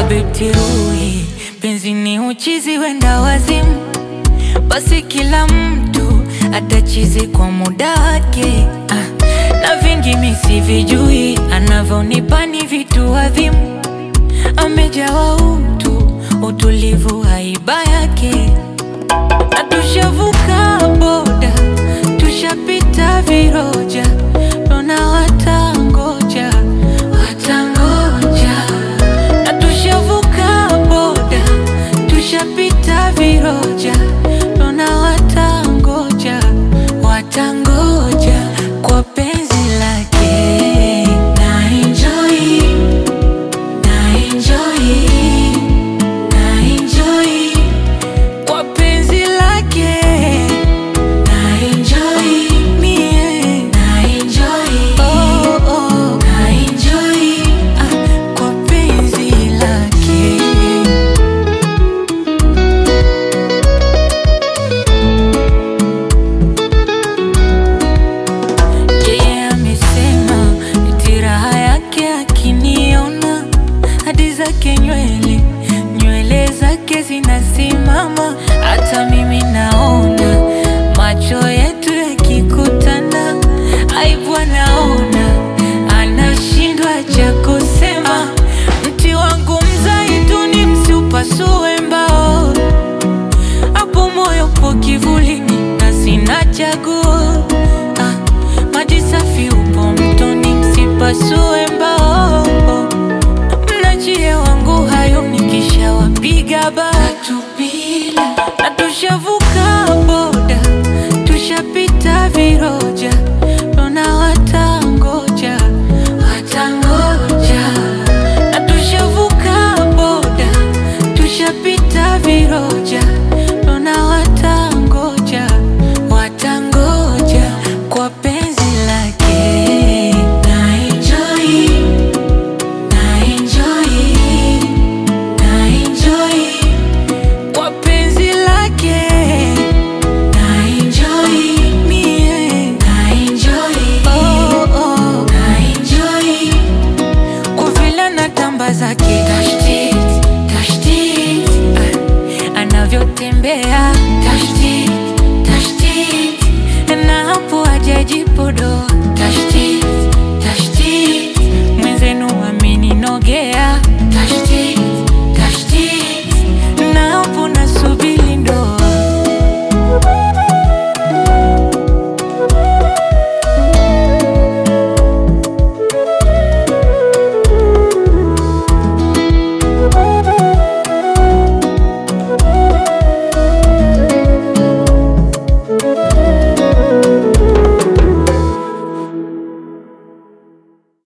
abetiruhi penzi ni uchizi wenda wazimu, basi kila mtu atachizi kwa muda wake ah, na vingi misivijui anavyonipa ni vitu adhimu, amejawa utu utulivu haiba yake na tushavuka boda tushapita viroja tuna watangoja watangoja na tushavuka boda tushapita viroja tuna watangoja watangoja kwa penzi lake na enjoy na enjoy na enjoy kwa penzi lake na enjoy mie na enjoy oh, oh. na enjoy ah, kwa penzi lake yeye amesema eti raha yake akiniona hadi zake nywele nywele zake zinasimama, hata mimi naona macho yetu yakikutana, aibu anaona, anashindwa cha kusema. Mti wangu mzaituni, msiupasue mbao, hapo moyo po kivulini na sina chaguo. Ah, maji safi upo mtoni, msipasue mbao mnachie wangu hayo nikishawapiga batu bila na tushavuka